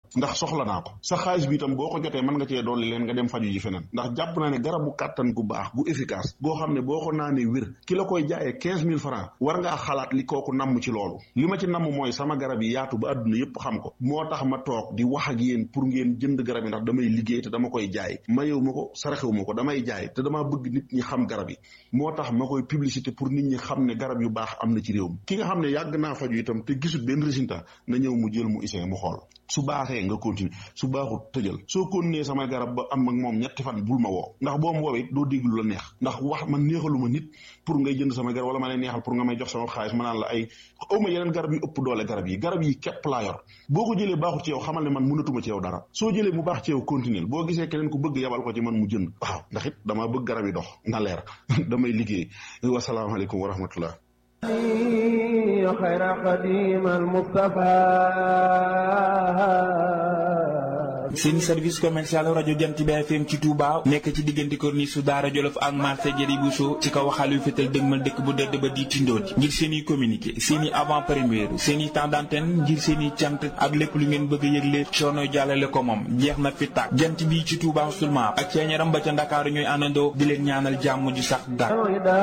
ndax soxla naa ko sa xaalis bi itam boo ko jotee mën nga cee dolli leen nga dem faju ji feneen ndax jàpp naa ne garabu kàttan gu baax gu efficace goo xam ne boo ko naanee wér ki la koy jaayee quinze mille francs war ngaa xalaat li kooku namm ci loolu li ma ci namm mooy sama garab yi yaatu ba àdduna yépp xam ko moo tax ma toog di wax ak yéen pour ngeen jënd garab yi ndax damay liggéey te dama koy jaay mayewu ma ko saraxewu ma ko damay jaay te damaa bëgg nit ñi xam garab yi moo tax ma koy publicité pour nit ñi xam ne garab yu baax am na ci réew mi ki nga xam ne yàgg naa faju itam te gisul benn résultat na ñëw mu jël mu isee mu xool su baaxee nga continuer su baaxut tëjal soo continuer samay garab ba am ak moom ñetti fan bul ma woo ndax boo ma woowee doo déglu la neex ndax wax man neexalu ma nit pour ngay jënd samay garab wala ma lay neexal pour nga may jox sama xaalis ma naan la ay aw ma yeneen garab yu ëpp doole garab yi garab yi képp laa yor boo ko jëlee baaxut ci yow xamal ne man mënatuma ci yow dara soo jëlee mu baax ci yow continuer boo gisee keneen ku bëgg yabal ko ci man mu jënd waaw ndax it damaa bëgg garab yi dox na leer damay liggéey wasalaamaaleykum wa rahmatullah خير قديم المصطفى seen service commercial rajo Jant bi FM ci Touba nekk ci diggante corniche su Daara Jolof ak marché Jëri Bousso ci kaw xaal yu fetal dëgmal dëkk bu dëdd ba di tindooti ngir seen i communiqué seen i avant première seen i temps d'antenne ngir seen i cant ak lépp lu ngeen bëgg a yëgle coono jàllale ko moom jeex na fi tàkk jant bi ci Touba seulement ak ceeñaram ba ca Ndakaaru ñooy àndandoo di leen ñaanal jàmm ju sax dàkk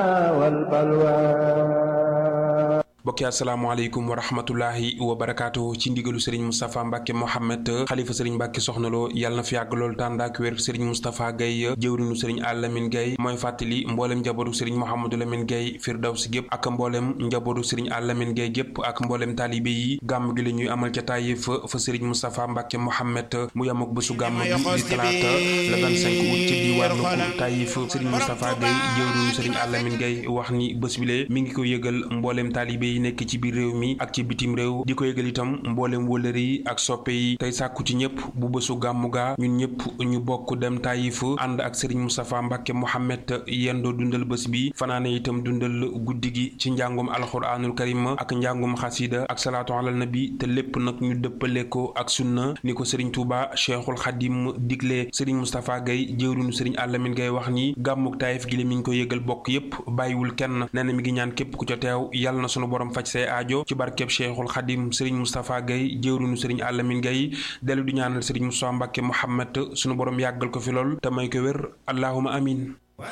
mbokki asalaamaaleykum wa rahmatullahi wa barakaatu ci ndigalu sëriñ Moustapha Mbacke Mohamed xalifa sëriñ Mbacke soxnaloo yàlla na fi yàgg loolu tànd ak wér sëriñ Moustapha Gaye jëwrinu sëriñ Alamine Gaye mooy fàttali mboolem njabootu sëriñ Mouhamadou Lamine Gaye Firdawsi gépp ak mboolem njabootu sëriñ Alamine Gaye gépp ak mboolem taalibe yi gàmm gi la ñuy amal ca Taïf fa sëriñ Moustapha Mbacke Mohamed mu yam ak bésu gàmm bi di talaata le 25 août ci diwaanu Taïf sëriñ Moustapha Gaye jëwrinu sëriñ Alamine Gaye wax ni bés bile mi ngi ko yëgal mboolem taalibe yi nekk ci biir réew mi ak ci bitim réew di ko yëgal itam mboolem wëlëre yi ak soppe yi tey sàkku ci ñëpp bu bésu gàmmu gaa ñun ñëpp ñu bokk dem Taïf ànd ak Serigne Moustapha Mbacke Mohamed yendoo dundal bés bi fanaane itam dundal guddi gi ci njàngum alxuraanul karim ak njàngum xasida ak salaatu alal nabi te lépp nag ñu dëppale ko ak sunna ni ko Serigne Touba Cheikhul Khadim digle Serigne Moustapha Gaye jëwrinu Serigne Alamine Gaye wax ni gàmmuk Taïf gi la mi ngi ko yëgal bokk yépp bàyyiwul kenn nee na mi ngi ñaan képp ku ca teew yàlla na sunu borom faj say aajo ci barkeb Cheikhul Khadim Serigne Moustapha Gaye jëwrinu Serigne Alamine Gaye dellu di ñaanal Serigne Moustapha Mbacke Mohamed sunu borom yàggal ko fi lool te may ko wér allahuma amin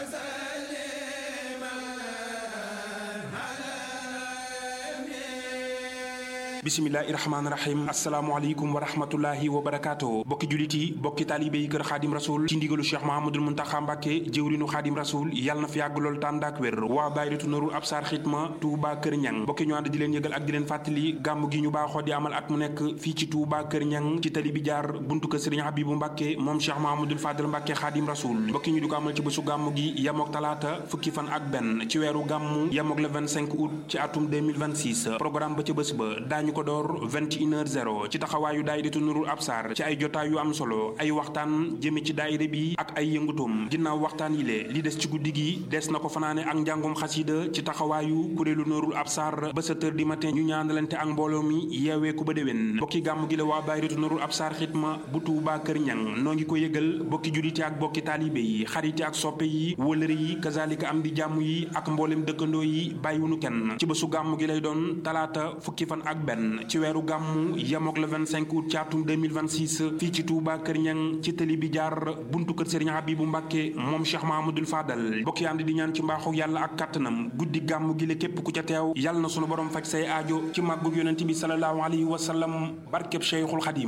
bisimilahi rahmaani rahim asalaamaaleykum wa rahmatullahi wa barakaatu bokki julit yi bokki taalibe yi kër xaadim rasul ci ndigalu cheikh mahamadul muntaxa mbàkke jëwrinu xaadim rasul yàlla na fi yàgg lool tànd ak wér waa daayiratu narul absar xitma tuuba kër ñang bokki ñu ànd di leen yëgal ak di leen fàttali gàmm gi ñu baaxoo di amal at mu nekk fii ci tuuba kër ñang ci tali bi jaar buntu kër sëriñ habibu mbàkke moom cheikh mahamadul fadal mbàkke xaadim rasul bokki ñu di ko amal ci bésu gàmm gi yamook talaata fukki fan ak benn ci weeru gàmm yamook le 25 août ci atum 2026 programme ba ca bés ba daañu ko door 21h00 ci taxawaayu daayiratu nurul absar ci ay jotaay yu am solo ay waxtaan jëme ci daayira bi ak ay yëngutum ginnaaw waxtaan yi le li des ci guddi gi des na ko fanaane ak njàngum xasida ci taxawaayu kuréelu nurul absar ba 7 heures du matin ñu ñaanalante ak mbooloo mi yeewee ku ba déwén bokki gàmm gi la waa daayiratu nurul absar xitma bu Tuuba kër ñang noo ngi ko yëgal bokki julite ak bokki taalibe yi xarite ak soppe yi wëlëre yi kazalika am di jàmm yi ak mboolem dëkkandoo yi bàyyiwunu kenn ci bésu gàmm gi lay doon talaata fukki fan ak benn ci weeru gàmmu yemook le 25 août ci atum 2026 fii ci Touba Kër Ñang ci tëli bi jaar buntu kër Serigne Habibou Mbacke moom Cheikh Mahamadul Fadal bokki ànd di ñaan ci mbaaxu yàlla ak kàttanam guddi gàmmu gi la képp ku ca teew yàlla na sunu borom faj say aajo ci màggug yonent bi sallallahu alayhi wa sallam barkeb Cheikhul Xadim